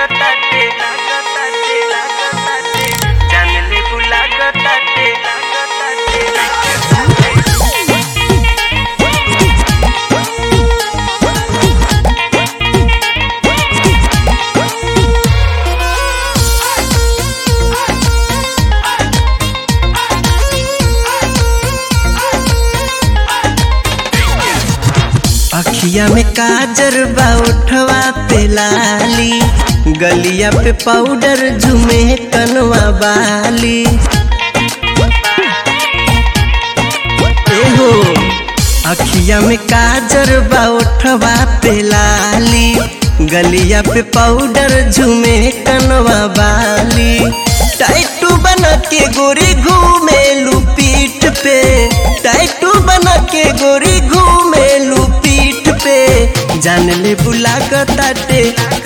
लागताटे लागताटे लागताटे जानले बु लागताटे लागताटे लागताटे अखिया में काजर बा उठवा पे लाली गलिया पे पाउडर झुमे कनवा बाली एहो अखिया में काजर बा उठवा पे लाली गलिया पे पाउडर झुमे कनवा बाली टाइटू बना के गोरी घूमे पीठ पे टाइटू बना के गोरी घूमे पीठ पे जान ले बुला ताटे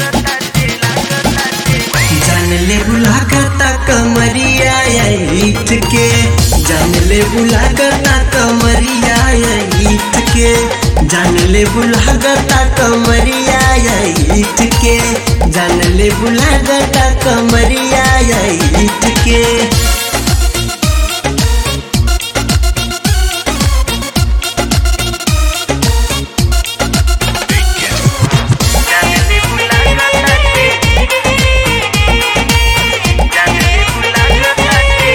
जान ले बुला करता कमरिया ईट के जान ले बुला करता कमरिया ईट के जान ले बुला करता कमरिया ईट के जान ले बुला करता कमरिया ईट के जानले बु लागताटे जानले बु लागताटे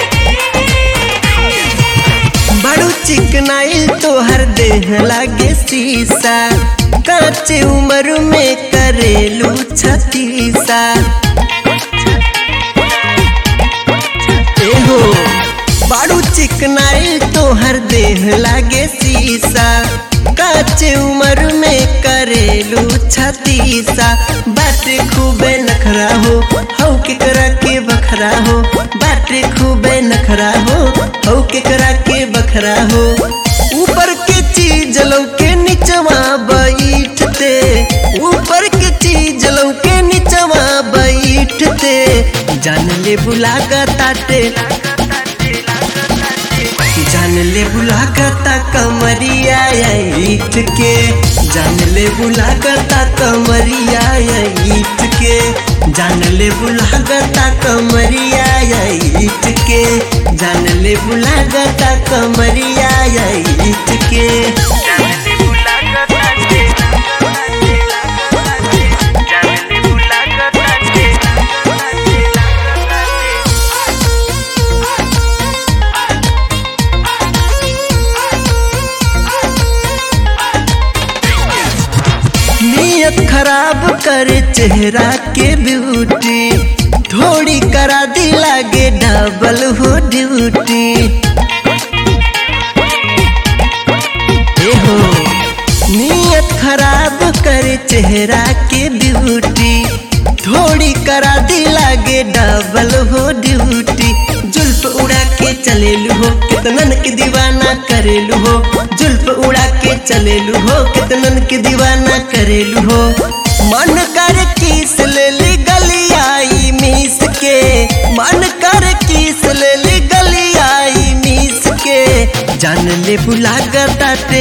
बड़ू चिकनाइल तोहर देह लागे शीशा काचे उम्र में करेलू छतीसा एहो बड़ू चिकनाइल तोहर देह लागे शीशा काचे उम्र में करेलू छतीसा बाटे खूबे नखरा हो हौ के करा के बखरा हो बाटे खूबे नखरा हो हौ के करा के बखरा हो ऊपर के चीज लौके निचवा बैठते ऊपर के चीज लौके निचवा बैठते जान ले बुला ताटे जान ले बुला करता कमरिया ईट के जान ले बुला करता कमरिया ईट के जान ले बुला करता कमरिया ईट के जान ले बुला करता कमरिया ईट के जानले बु लागताटे लागताटे लागताटे जानले बु लागताटे लागताटे लागताटे नियत खराब करे चेहरा के ब्यूटी थोड़ी करा दी लागे डबल हो ड्यूटी एहो नियत खराब करे चेहरा के ब्यूटी थोड़ी करा दी लागे डबल हो ड्यूटी जुल्फ उड़ा के चलेलू हो कितनन के दीवाना करेलू हो जुल्फ उड़ा के चलेलू हो कितनन के दीवाना करेलू हो मन कर किस ले ली गलियाई मीस के मन कर किस ले ली गलियाई मीस के जान ले बुला ताटे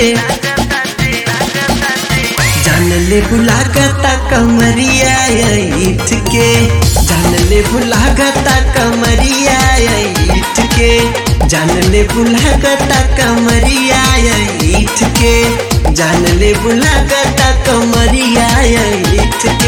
जान ले बुला करता कमरिया ईट के जान ले बुला करता कमरिया ईट के जान ले बुला करता कमरिया ईट के जान ले बुला करता कमरिया ईट